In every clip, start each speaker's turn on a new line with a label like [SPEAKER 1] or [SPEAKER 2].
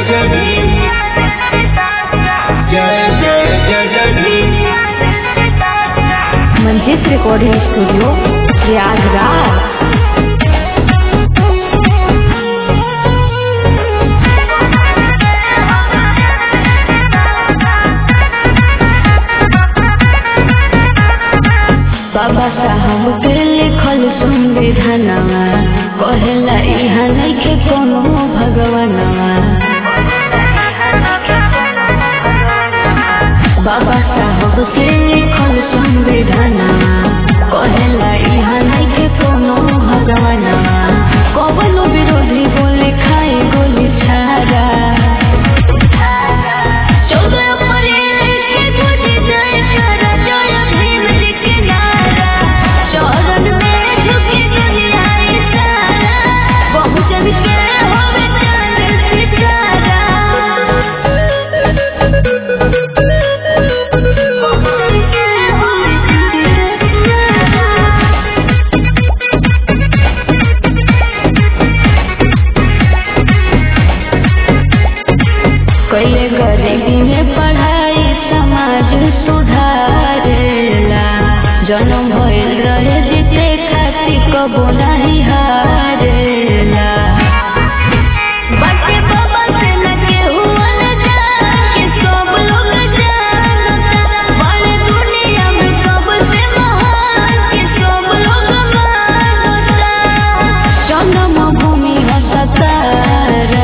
[SPEAKER 1] जय भीम जय जय जय जय भीम
[SPEAKER 2] मंजित रिकॉर्डिंग स्टूडियो प्रयागराज बाबा साहब के लिखल संविधानवा कहेला इहा नइखे कोनो भगवानवा बाबा साहब के लिखल संविधानवा कहेला इहा नइखे कोनो भगवानवा कवनो विरोधी बोले खाए गोली छाड़ा चौदह अप्रैल के तुझे जय करा जय भीम जी के नारा चरण में झुकी दुनिया सारा बहुजन के होवे चांद सितारा बहुजन के होवे चांद सितारा कैले गरीबी में पढ़ाई समाज सुधारेला जन्म भइल रहे जीते खातिर कबो नहीं हारेला बाटे बाबा से न केहू अनजान के सब लोग जानता बड़े दुनिया में सबसे महान के सब लोग मानता जन्म भूमि हसतारा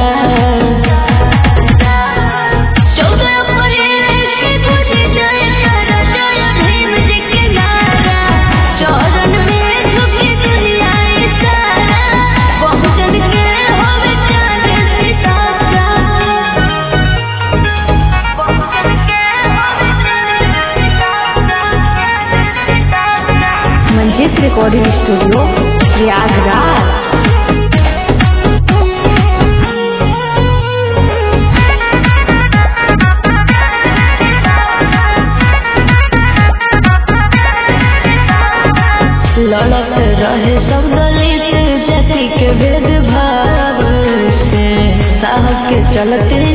[SPEAKER 2] चौदह अप्रैल के तुझे जय करा जय भीम जी के नारा चरण में झुकी दुनिया सारा बहुजन के होवे चांद सितारा बहुजन के होवे चांद सितारा मंजित रिकॉर्डिंग स्टूडियो प्रयागराज लड़त रहे सब दलित जाति के भेदभाव से साहब के चलते